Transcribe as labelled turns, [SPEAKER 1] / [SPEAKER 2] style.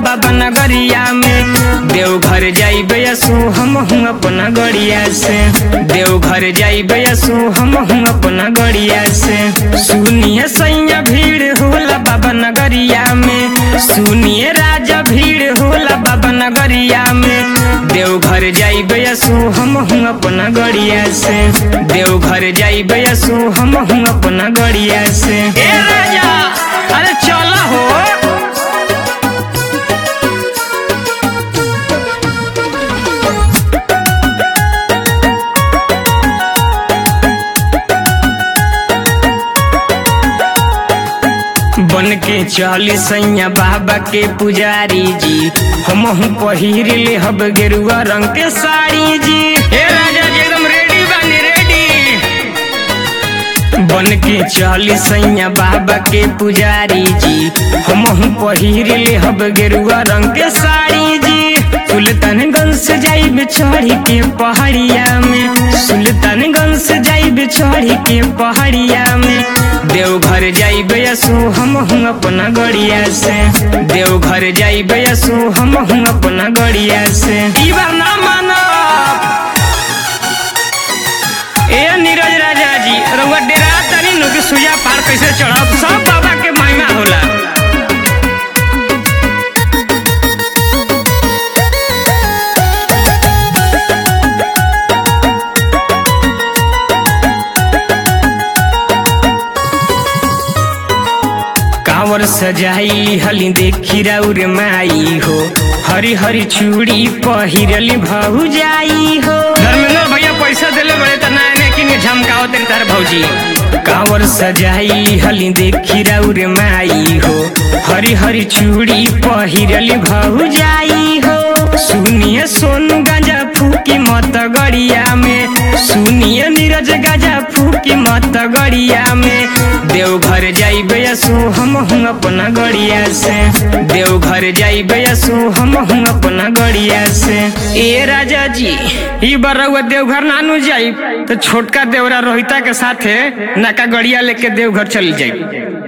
[SPEAKER 1] बाबा नगरिया में देवघर जाइबे यसु हम हूँ अपना गड़िया से देवघर जाइबे यसु हम हूँ अपना गड़िया से सुनिए सैया भीड़ होला बाबा नगरिया में सुनिए राजा भीड़ होला बाबा नगरिया में देवघर जाइबे यसु हम हूँ अपना गड़िया से देवघर जाइबे यसु हम हूँ अपना गड़िया से ए राजा अरे चला हो बन के चली सैया बाबा के पुजारी जी हम हूँ पहिर ले हब गेरुआ रंग के साड़ी जी हे राजा जी एकदम रेडी बानी रेडी बन के चली सैया बाबा के पुजारी जी हम हूँ पहिर ले हब गेरुआ रंग के साड़ी जी सुल्तानगंज से जाइब चढ़ी के पहाड़िया में सुल्तानगंज से जाइब चढ़ी के पहाड़िया में देवघर जाइब यसु हम हूँ अपना गड़िया से देवघर जाइब यसु हम हूँ अपना गड़िया से ई बार ना मानो ए नीरज राजा जी रउआ डेरा तनी नु कि सुजा पार कैसे चढ़ब सब बाबा के महिमा होला कांवर सजाई हली देखी राउर माई हो हरी हरी चूड़ी पहिरली भौ जाई हो धर्मेंद्र भैया पैसा देले बड़े त ना ने कि झमकाओ तेरे तार भौजी कांवर सजाई हली देखी राउर माई हो हरी हरी चूड़ी पहिरली भौ जाई हो सुनिए सोनू गांजा फूकी मत गड़िया में सुनिए नीरज गांजा फूकी मत गड़िया में देवघर जाइबे यसु हम हूँ अपना गड़िया से देवघर जाइबे यसु हम हूँ अपना गड़िया से ए राजा जी ई बार रउआ देवघर नानू जाई तो छोटका देवरा रोहिता के साथे नाका गड़िया लेके देवघर चली जाई